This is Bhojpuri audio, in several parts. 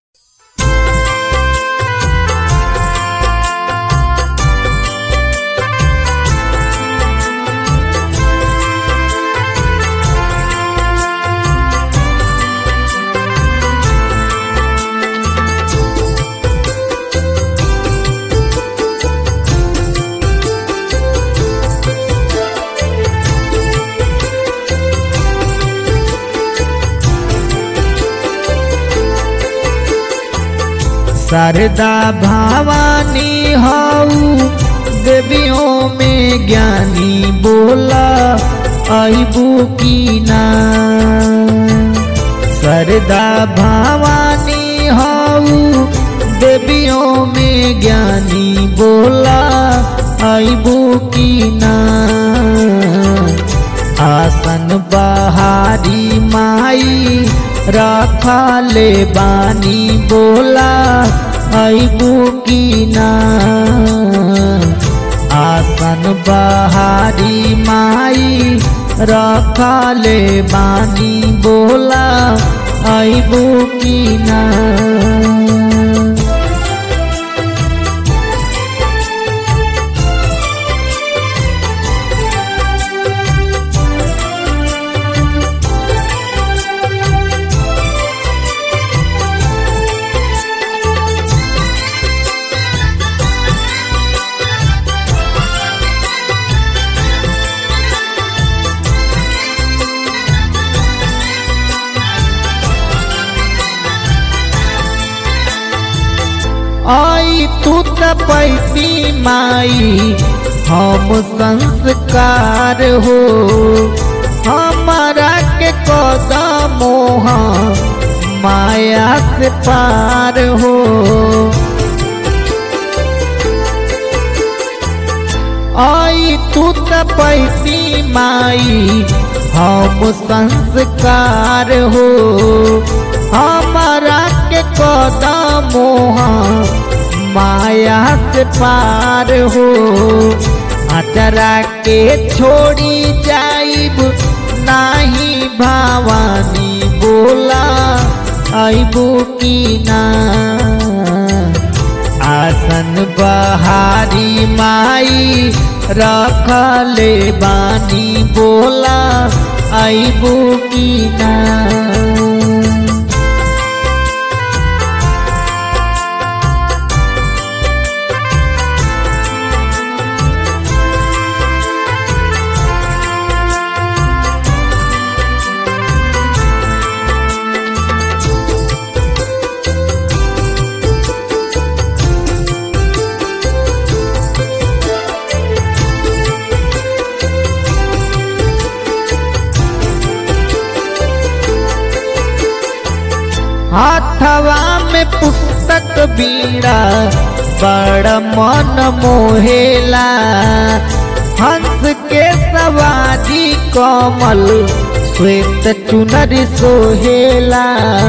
शारदा भवानी हऊ देवियों में ज्ञानी बोला अबू की ना शारदा भवानी हऊ देवियों में ज्ञानी बोला अबू की ना आसन बहारी माई रखा ले बानी बोला अबू की ना आसन बहारी माई रखा ले बानी बोला अबू की ना आई तू त पैती माई हम संस्कार हो हमारा के कदमोह माया से पार हो आई तू त पैती माई हम संस्कार हो हमारा के कदमोह माया से पार हो अचरा के छोड़ी जाइब नाही भवानी बोला अबू की ना आसन बहारी माई रखले बानी बोला अबू की ना हाथवा में पुस्तक बीड़ा बड़ मन मोहेला हंस के सवारी कमल श्वेत चुनर सोहेला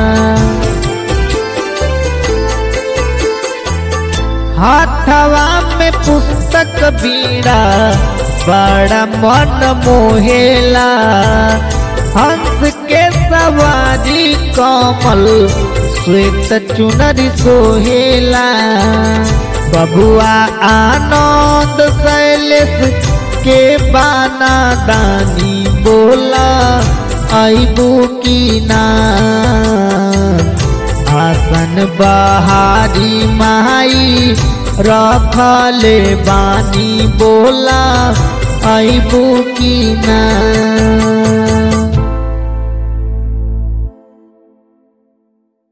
हाथवा में पुस्तक बीड़ा बड़ा मन मोहेला हंस के सवारी कमल श्वेत चुनरी सोहेला बबुआ आनंद शैलेश के बाना दानी बोला अबू की ना आसन बहारी माई रखले बानी बोला अबू की ना